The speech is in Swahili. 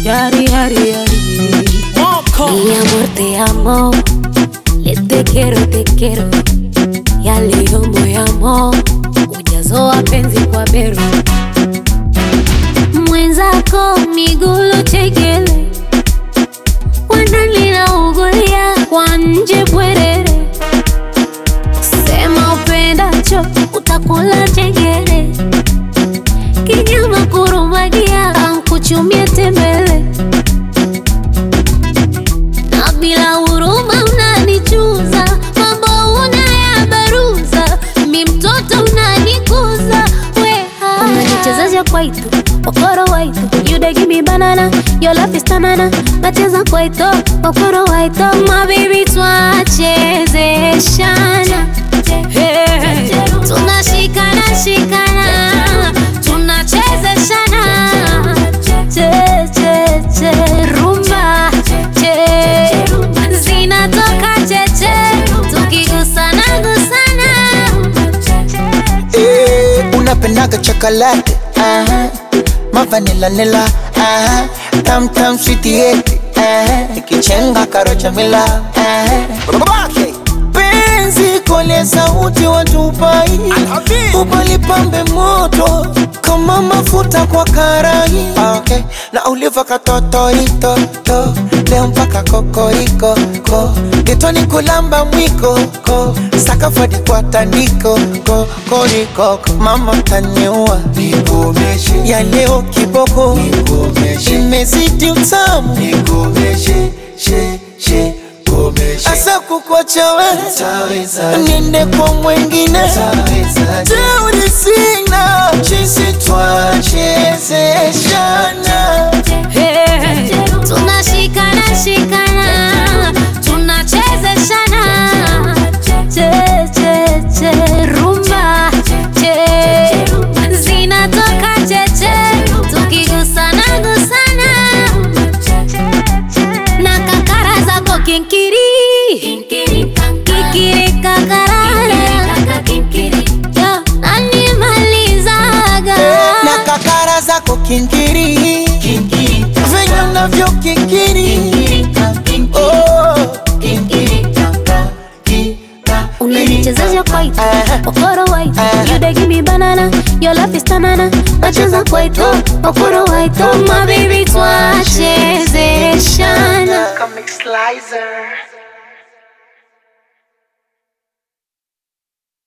Yari, yari, yari. Mi amor, te amo. Le te quiero, te quiero. Ya leo moyamo ujazo wa penzi kwa bero mwenzako migulo chekele wanalinaungulia kwa nje bwerere sema upendacho utakula chengere kinyama kurumagia ankuchumie tembele na bila huruma unanichuza, mambo unayabaruza, mi mtoto unanikuza weha. Unanichezesha kwaito okoro waito, you dey give me banana, your love is tanana. Nacheza kwaito okoro waito, my baby twachezeshana Hey, tunashikana shikana, tunachezeshana che che che rumba che zinatoka cheche tukigusana gusana Eh, unapendaga chocolate aha. mavanila nila aha. tam tam sweetieti ikichenga karocha mila aha. penzi kole sauti watupai ubalipambe moto kama mafuta kwa karai okay. na uliva katotoitoto leo mpaka kokoriko ko getoni kulamba mwiko ko sakafadi kwa tandiko ko korikoko mama taniua nikomeshe ya leo kiboko nikomeshe imezidi utamu nikomeshe she she asa kukwacha wewe niende kwa mwengine teuri sina chisi twachezeshana Hey, tunashikana shikana tunachezeshana che che che rumba che zinatoka cheche tukigusana gusana na kakara zako kinkiri kikiri kakarara Yo, nanimalizaga na kakara zako kinkiri venye unavyo kikiri Oh. unanichezesha kwaito Aha. okoro waito Aha. you dey give me banana your love is tanana nacheza kwaito okoro waito my baby twachezeshana Comic Slicer.